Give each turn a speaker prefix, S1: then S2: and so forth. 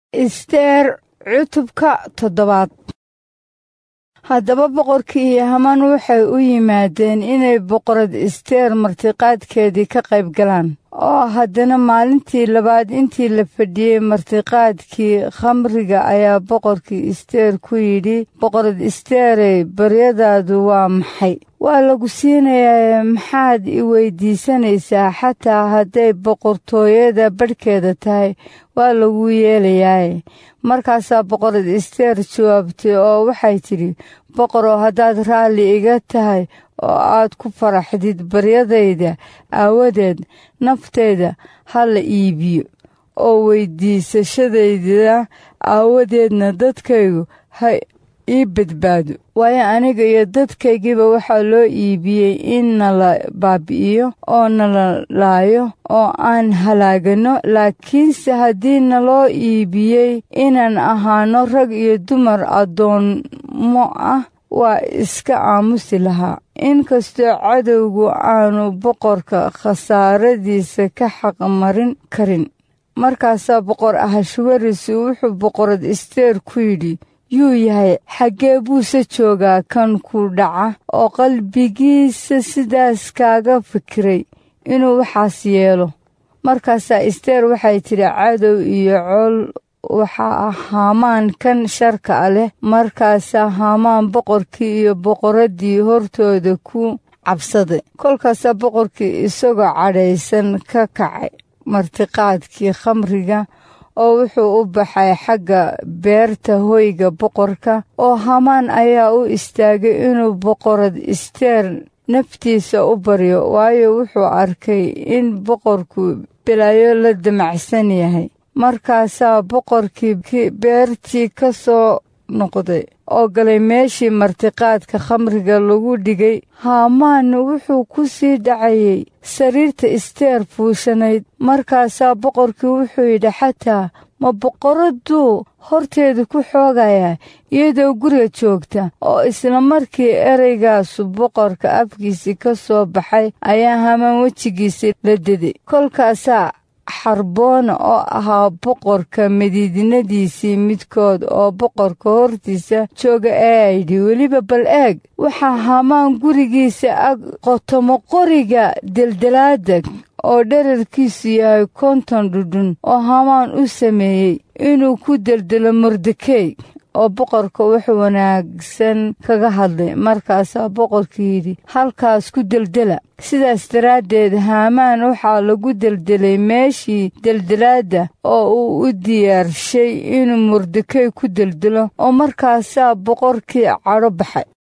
S1: isteer cutubka toddobaad haddaba boqorkii iyo hamaan waxay u yimaadeen inay boqorad isteer martiqaadkeedii ka qayb galaan oo haddana maalintii labaad intii la fadhiyey martiqaadkii khamriga ayaa boqorkii isteer ku yidhi boqorad isteerey baryadaadu waa maxay waa lagu siinayaa maxaad i weydiisanaysaa xataa hadday boqortooyada badhkeeda tahay waa lagu yeelayaaye markaasaa boqorad isteer jawaabtay oo waxay tidhi boqoroo haddaad raalli iga tahay oo aad ku faraxdid baryadayda aawadeed naftayda ha la iibiyo oo weydiisashadayda aawadeedna dadkaygu ha ii badbaado waayo aniga iyo dadkaygiiba waxaa loo iibiyey in nala baabi'iyo oo nala laayo oo aan halaagano laakiinse haddii naloo iibiyey inaan ahaano rag iyo dumar addoommo ah waa iska aamusi lahaa inkastoo cadowgu aanu boqorka khasaaradiisa ka xaqmarin karin markaasaa boqor ahashwaris wuxuu boqorad isteer ku yidhi yuu yahay xaggee buuse joogaa kan ku dhaca oo qalbigiisa sidaas kaaga fikiray inuu waxaas yeelo markaasaa isteer waxay tidhi cadow iyo col waxaa ah haamaan kan sharka a leh markaasaa haamaan boqorkii iyo boqoraddii hortooda ku cabsaday kolkaasaa boqorkii isagoo cadhaysan ka kacay martiqaadkii khamriga oo wuxuu u baxay xagga beerta hoyga boqorka oo hamaan ayaa u istaagay inuu boqorad isteer naftiisa u baryo waayo wuxuu arkay in boqorku bilaayo la damacsan yahay markaasaa boqorkii beertii ka soo noqday oo galay meeshii martiqaadka khamriga lagu dhigay haamaan wuxuu ku sii dhacayay sariirta isteer fuushanayd markaasaa boqorkii wuxuu yidhi xataa ma boqoradduu horteeda ku xoogayaa iyadoo guriga joogta oo isla markii ereygaasu boqorka afkiisii ka soo baxay ayaa hamaan wejigiisii la deday kolkaasaa xarboona oo ahaa boqorka madiidinadiisii midkood oo boqorka hortiisa jooga ee aydhi weliba bal eeg waxaa hamaan gurigiisa ag qotomo qoriga deldelaada oo dherarkiisu yahay konton dhudhun oo hamaan u sameeyey inuu ku deldelo mordekey oo boqorka wax wanaagsan kaga hadlay markaasaa boqorkii yidhi halkaas ku deldela sidaas daraaddeed haamaan waxaa lagu deldelay meeshii deldelaadda oo uu u diyaarshay inuu mordekey ku deldelo oo markaasaa boqorkii cadho baxay